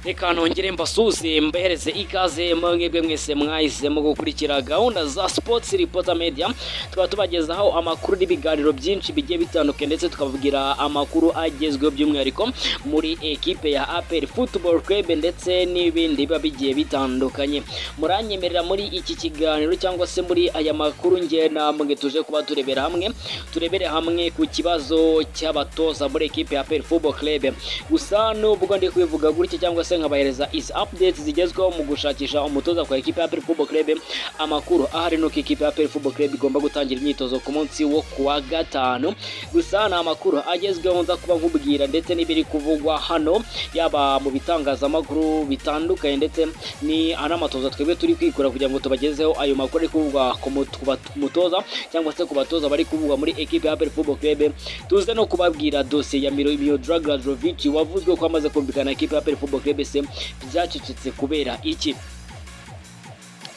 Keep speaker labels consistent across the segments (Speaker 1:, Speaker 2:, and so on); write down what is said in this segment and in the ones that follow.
Speaker 1: reka nongere mbasuze mbahereze ikaze mwebwe mwese mwahisemo gukurikira gahunda za sports reporter media tukaba tubagezaho amakuru n'ibiganiro byinshi bigiye bitandukanye ndetse tukababwira amakuru agezweho by'umwihariko muri ekipe ya APR Football Club ndetse n'ibindi biba bigiye bitandukanye muranyemerera muri iki kiganiro cyangwa se muri aya makuru nge namwe tuje kuba turebera hamwe turebere hamwe ku kibazo cy'abatoza muri ekipe ya APR Football Club gusa nubwo ndi kubivuga gutya cyangwa se nkabahereza izi updates zigezweho mu gushakisha umutoza kwa ekipe ya APR Football Club amakuru ahari nuko ikipe ya APR Football Club igomba gutangira imyitozo ku munsi wo kuwa gatanu gusa ni amakuru agezweho nza kuba nkubwira ndetse n'ibiri kuvugwa hano yaba mu bitangazamakuru bitandukanye ndetse ni anamatoza twebwe turi kwikora kugira ngo tubagezeho ayo makuru ari kuvugwa ku mutoza cyangwa se ku batoza bari kuvugwa muri ekipe ya APR Football Club tuze no kubabwira dosiye ya Mirojo Dragojevic wavuzwe ko amaze kumvikana ekipe ya APR Football Club se byacecetse kubera iki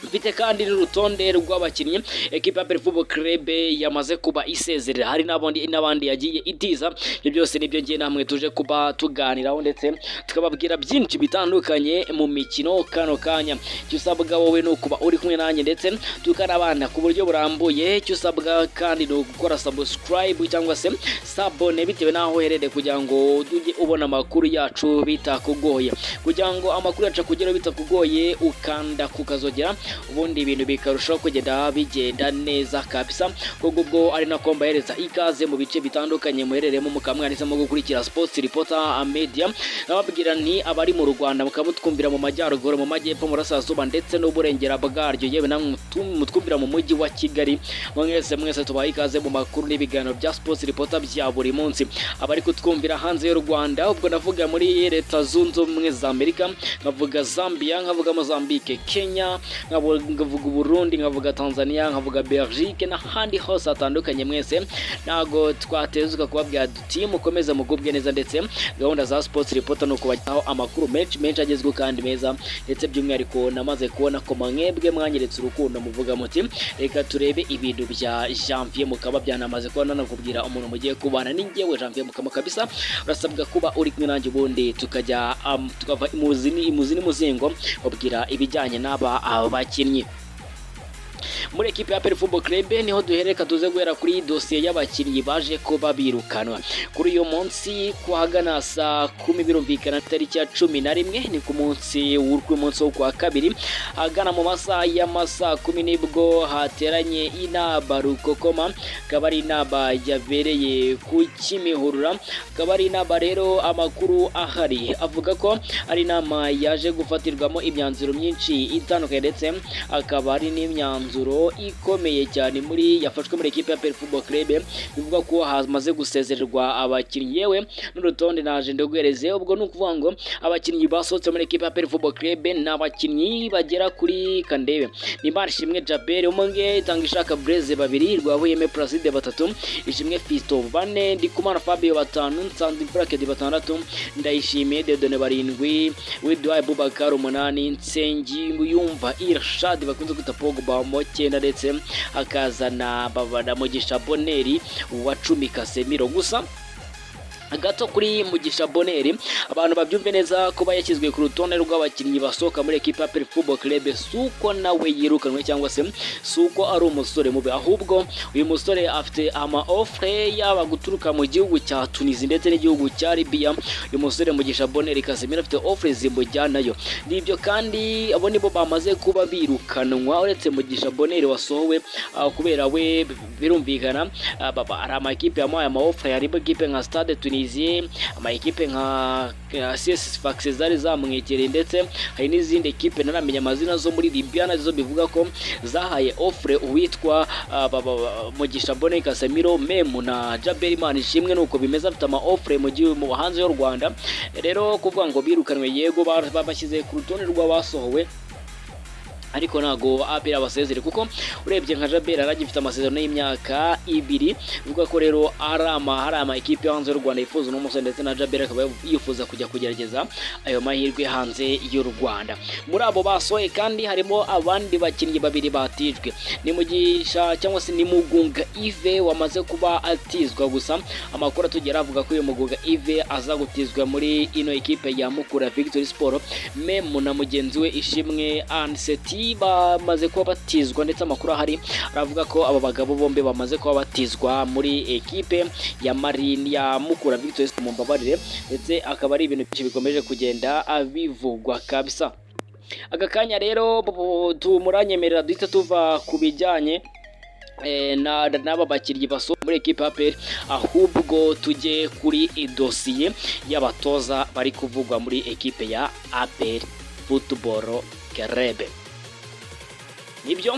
Speaker 1: mfite kandi n'urutonde rw'abakinnyi ekipa ya Football Club yamaze kuba isezerera hari n'abandi n'abandi yagiye itiza ibyo byose nibyo ngiye namwe tuje kuba tuganiraho ndetse tukababwira byinshi bitandukanye mu mikino kano kanya icyo usabwa wowe ni ukuba uri kumwe nanjye ndetse tukanabana ku buryo burambuye icyo usabwa kandi ni ugukora subscribe cyangwa se sabone bitewe n'aho uherereye kugira ngo ujye ubona amakuru yacu bitakugoye kugira ngo amakuru yacu akugeraho bitakugoye ukanda kukazogera ubundi ibintu bikarushaho kugenda bigenda neza kabisa kuko ubwo ari nako mbahereza ikaze mu bice bitandukanye muherereyemo mukamwanisemo gukurikira sports reporter media nababwira nti abari mu Rwanda mukamutwumvira mu majyaruguru mu majyepfo mu rasazuba ndetse n'uburengera bwaryo yewe namwe mutwumvira mu mujyi wa Kigali mwese mwese tubaha ikaze mu makuru n'ibiganiro bya sports reporter bya buri munsi abari kutwumvira hanze y'u Rwanda ubwo navuga muri leta zunze ubumwe za Amerika nkavuga Zambia nkavuga Mozambique Kenya nkavuga Burundi nkavuga Tanzania nkavuga Belgique n'ahandi hose hatandukanye mwese ntago twatezuka kubabwira duti mukomeze mugubwe neza ndetse gahunda za sports reporter ni ukubajyaho amakuru menshi menshi agezweho kandi meza ndetse by'umwihariko namaze kubona ko mwebwe mwanyeretse urukundo muvuga muti reka turebe ibintu bya janvier mukaba byanamaze kuba nanakubwira umuntu mugiye kubana n'ingewe janvier mukama kabisa urasabwa kuba uri kumwe nanjye ubundi tukajya um, tukava imuzini imuzini muzingo babwira ibijyanye n'aba abakinnyi muri ekipe ya Football Club niho duhereka tuze guhera kuri dosiye y'abakinnyi baje kuba birukanwa kuri uyu munsi ku hagana saa kumi birumvikana tariki ya cumi na rimwe ni ku munsi w'umunsi wo kuwa kabiri hagana mu masaha y'amasaa kumi nibwo hateranye inama rukokoma akaba ari inama yabereye ku kimihurura akaba ari inama rero amakuru ahari avuga ko ari inama yaje gufatirwamo imyanzuro myinshi itandukanye ndetse akaba ari n'imyanzuro imyanzuro ikomeye cyane muri yafashwe muri ekipe ya PL Football Club bivuga ko hamaze gusezererwa abakinnyi yewe n'urutonde naje ndaguhereze ubwo ni ukuvuga ngo abakinnyi basohotse muri ekipe ya PL Football Club ni abakinnyi bagera kuri Kandebe Nimari Shimwe Jabel umwe Tangisha Blaise babiri Rwabuyeme Placide batatu Ishimwe Fisto bane Ndikumana Fabio batanu Nsanzwe Bracket batandatu Ndayishimiye Dedone barindwi Widwai Bubakar umunani Nsengi Yumva Irshad bakunze kwita Pogba mu cyenda ndetse akazana babana mugisha boneri wa cumi kasemiro gusa gato kuri mugisha boneri abantu babyumve neza kuba yashyizwe ku rutonde rw'abakinnyi basohoka muri ekipa ya Football Club suko nawe yirukanwe cyangwa se suko ari umusore mubi ahubwo uyu musore afite ama offre yaba guturuka mu gihugu cya Tunisia ndetse n'igihugu cya Libya uyu musore mugisha boneri Casemiro afite offre zimujyanayo nibyo kandi abo nibo bamaze kuba birukanwa uretse mugisha boneri wasohowe kubera we birumvikana ari amakipe yamuhaye ama offre harimo ekipe nka Stade Tunisia Tunisia amakipe nka CS Faxezari zamwegereye ndetse hari n'izindi ekipe naramenya amazina zo muri Libya nazo bivuga ko zahaye offre uwitwa Mugisha Bone Casemiro Memu na Jabel Manishimwe nuko bimeze afite ama offre mu gihe mu hanze y'u Rwanda rero kuvuga ngo birukanwe yego babashyize ku rutonde rw'abasohowe ariko ntago abera abasezere kuko urebye nka jabera aragifite amasezerano y'imyaka ibiri bivuga ko rero ari ama hari ama ekipe yo hanze y'u Rwanda yifuza uno musore ndetse na jabera akaba yifuza kujya kugerageza ayo mahirwe hanze y'u Rwanda muri abo basohoye kandi harimo abandi bakinnyi babiri batijwe ni mugisha cyangwa se ni mugunga ive wamaze kuba atizwa gusa amakuru atugera avuga ko uyu mugunga ive aza gutizwa muri ino ekipe ya mukura victory sport memu na mugenzi we ishimwe anseti bamaze kuba batizwa ndetse amakuru ahari aravuga ko aba bagabo bombi bamaze kuba batizwa muri ekipe ya marini ya mukura victoire mu mbabarire ndetse akaba ari ibintu byinshi bikomeje kugenda bivugwa kabisa aka kanya rero tumuranyemerera duhita tuva ku bijyanye n'aba bakinnyi basohoka muri ekipa ya peri ahubwo tujye kuri idosiye y'abatoza bari kuvugwa muri ekipe ya aperi futuboro kerebe nibyo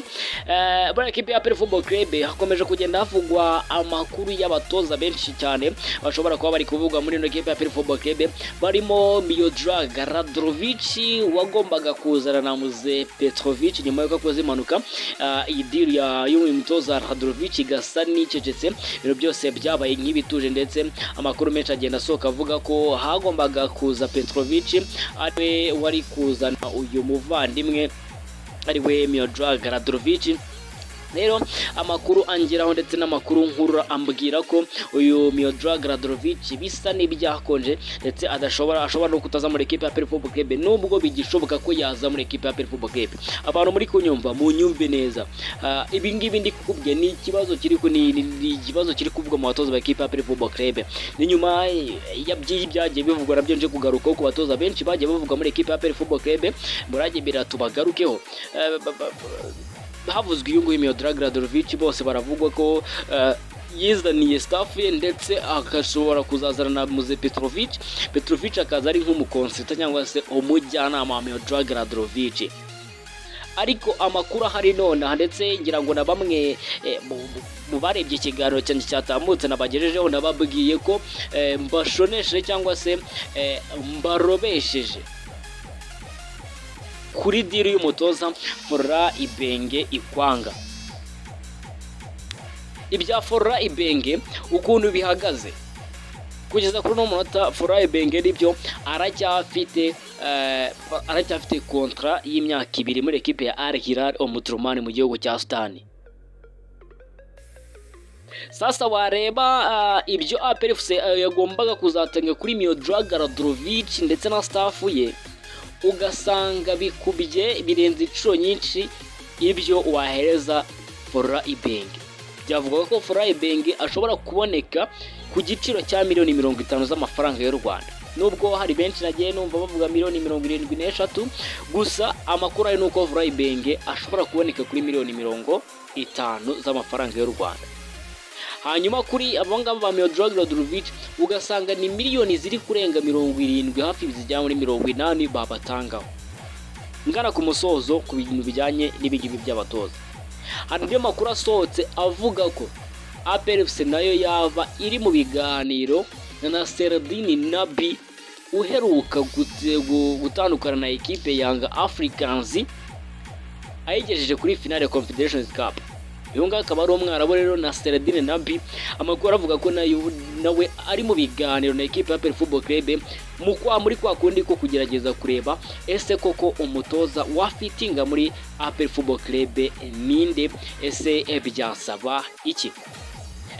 Speaker 1: buriya ekipi ya peri fubo kerebe hakomeje kugenda havugwa amakuru y'abatoza benshi cyane bashobora kuba bari kuvugwa muri ino ekipi ya peri fubo kerebe barimo miyodaraga radorovici wagombaga kuzana na muze petrovici nyuma y'uko akoze impanuka iyi diri y'uyu mutoza radorovici gasa n'icecetse ibintu byose byabaye nk'ibituje ndetse amakuru menshi agenda asohoka avuga ko hagombaga kuza petrovici ariwe wari kuzana uyu muvandimwe ariwe miyodaraga radorovici rero amakuru angeraho ndetse n'amakuru nkuru ambwira ko uyu miyodaraga radorovici bisa n'ibyakonje ndetse adashobora ashobora no kutaza muri ekipa ya perifubo kebe nubwo bigishoboka ko yaza muri ekipa ya perifubo kebe abantu muri kunyumva mu nyumve neza ibi ngibi ndi kukubwiye ni ikibazo kiri ni ikibazo kiri kuvugwa mu batoza ba ekipa ya perifubo kebe ni nyuma y'ibyagiye bivugwa nabyo nje kugarukaho ku batoza benshi bagiye bavugwa muri ekipa ya perifubo kebe muragebera tubagarukeho havuzwe uyu nguyu miyodaraga radorovici bose baravugwa ko yizaniye staff ye ndetse agashobora kuzazana na muze petrovic petrovic akaza ari nk'umukonsita cyangwa se umujyanama wa miyodaraga radorovici ariko amakuru ahari nonaha ndetse ngira ngo na bamwe mu barebye ikiganiro cyane cyatambutse nabagejejeho nababwiye ko mbashonesheje cyangwa se mbarobesheje kuri diri y'umutoza fora ibenge ikwanga ibya fora ibenge ukuntu bihagaze kugeza kuri uno munota fora ibenge nibyo aracyafite aracyafite kontara y'imyaka ibiri muri ekipe ya ari hirari omuturumani mu gihugu cya sudani sasa wareba ibyo aperifu yagombaga kuzatanga kuri miyodaraga radorovici ndetse na sitafu ye ugasanga bikubye birenze inshuro nyinshi ibyo wahereza fora ibenge byavugaga ko fora ibenge ashobora kuboneka ku giciro cya miliyoni mirongo itanu z'amafaranga y'u rwanda nubwo hari benshi nagiye numva bavuga miliyoni mirongo irindwi n'eshatu gusa amakuru ari nuko fora ibenge ashobora kuboneka kuri miliyoni mirongo itanu z'amafaranga y'u rwanda hanyuma kuri abo ngabo ba miyodaraga radorovic ugasanga ni miliyoni ziri kurenga mirongo irindwi hafi zigera muri mirongo inani babatangaho ngana ku musozo ku bintu bijyanye n'ibingibi by'abatoza hari andi makuru asohotse avuga ko aperefusi nayo yaba iri mu biganiro na seradini nabi uheruka gutandukana na ekipe yanga afurikanzi ayigejeje kuri finale confederation cup uyu nguyu akaba ari umwarabu rero na seradine nabi amakuru avuga ko nawe ari mu biganiro na ekipa ya peri fubo kerebe mu kwa muri kwa kundi ko kugerageza kureba ese koko umutoza wafitinga muri aperi fubo kerebe ninde ese byasaba iki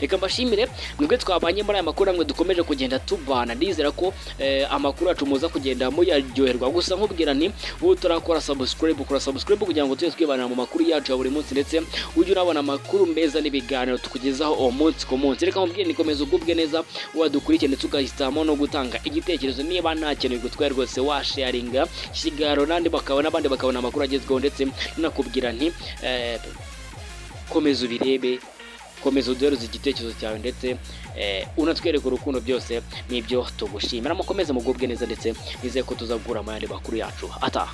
Speaker 1: reka mbashimire mwebwe twabanye muri aya makuru namwe dukomeje kugenda tubana ndizera ko amakuru yacu muza kugenda muyaryoherwa gusa nkubwira nti wowe turakora sabusikaribu ukora sabusikaribu kugira ngo tujye twibanira mu makuru yacu ya buri munsi ndetse ujye unabona amakuru meza n'ibiganiro tukugezaho uwo munsi ku munsi reka mubwire nikomeza ugubwe neza wadukurikira ndetse ugahitamo no gutanga igitekerezo niba nta kintu bigutwaye rwose washaringa kiganiro n'andi bakabona abandi bakabona amakuru agezweho ndetse nanakubwira nti komeza ubirebe komeza uduheruze igitekerezo cyawe ndetse unatwereka urukundo byose n'ibyo tugushimira mukomeze mugubwe neza ndetse nizeye ko tuzagura amayandi makuru yacu ataha